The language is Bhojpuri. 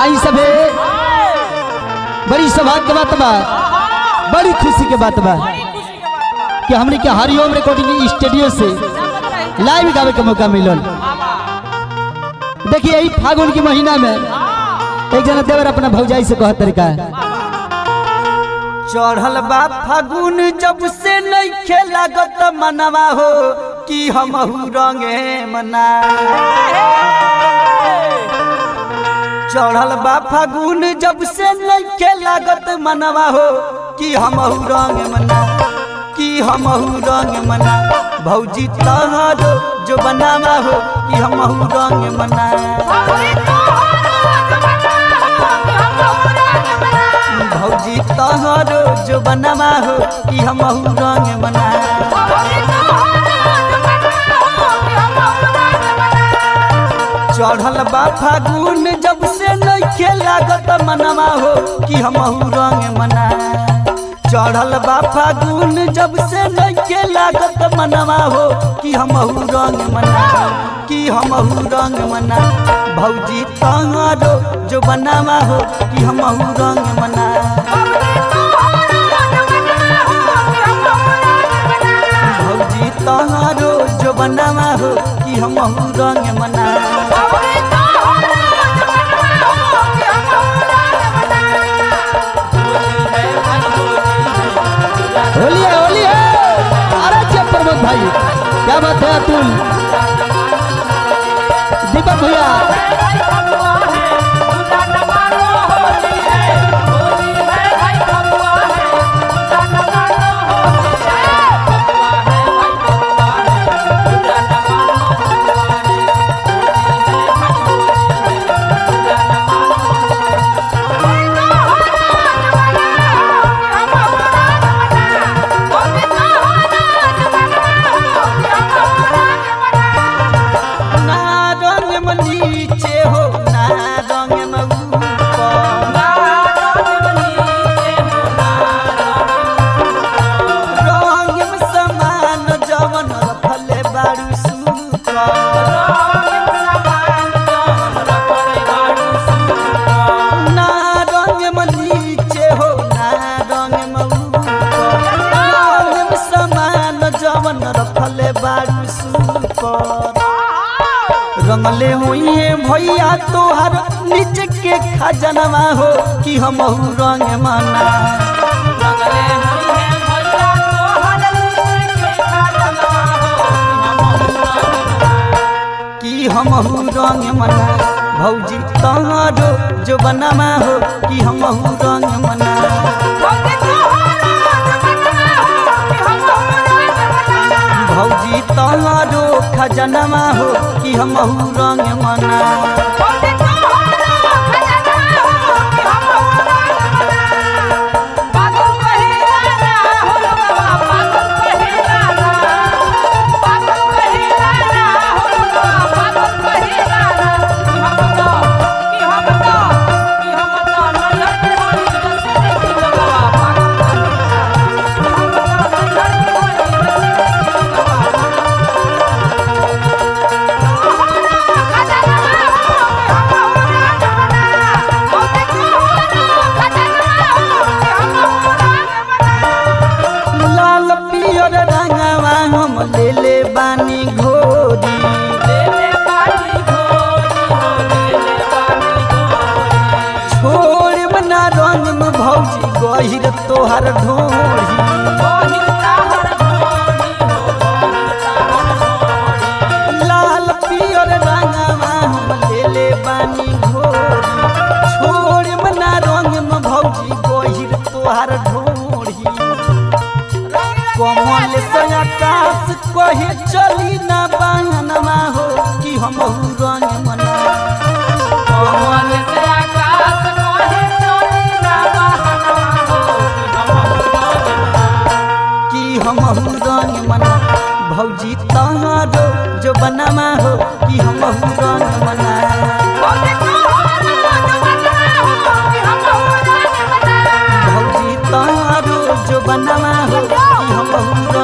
आई सबे बड़ी सौभाग्य के बात बा बड़ी खुशी के बात बा कि हमने के हरिओम रिकॉर्डिंग स्टूडियो से लाइव गावे के मौका मिलल देखिए यही फागुन के महीना में एक जना देवर अपना भौजाई से कहत तरीका चढ़ल बा फागुन जब से नइखे लागत मनवा हो कि हमहू रंगे मना चढ़ल बा फागुन जब से नइखे लागत मनवा हो कि हमहू रंग मना कि हमहू रंग मना भौजी तहरो जो बनावा हो कि हमहू रंग मना भौजी तहरो जो बनावा हो कि हमहू रंग मना चढ़ल बा फागुन जब से नइखे लागत मनवा हो कि हमहू रंग मना चढ़ल बा फागुन जब से नइखे लागत मनवा हो कि हमहू रंग मना कि हमहू रंग मना भौजी तहरो जो बनावा हो कि हमहू रंग मना भौजी तहरो जो बनावा हो कि हमहू रंग मना होली है होली है अरे जब प्रमोद भाई क्या बात है अतुल दीपक भैया ना रंग में नीचे हो ना रंग में ऊपर रंग में समान जवन रखले बारू ना रंग में नीचे हो ना रंग में ऊपर रंग में समान जवन रखले बारू सुपर रंगले हुई भैया तोहर नीचे के खजनवा हो कि हमहू रंग मना कि हमहू रंग मना भौजी तहरो जो बनवा हो कि हमहू रंग मना भौजी तहरो खजनवा हो कि हमहू रंग मना लाल पियर रंगवा हम ले ले बानी घोरी छोड़ बना रंग में भौजी गहिर तोहर ढोरी लाल पियर रंगवा हम ले ले बानी घोरी छोड़ बना रंग में भौजी गहिर तोहर ढोरी कमल से आकाश कहे चली ना बहनवा हो कि हमहू रंग मना कमल से आकाश कहे चली ना बहनवा हो कि हमहू रंग मना भौजी तहरो जो बनवा हो कि हमहू रंग मना भौजी तहरो जो बनवा हो कि हमहू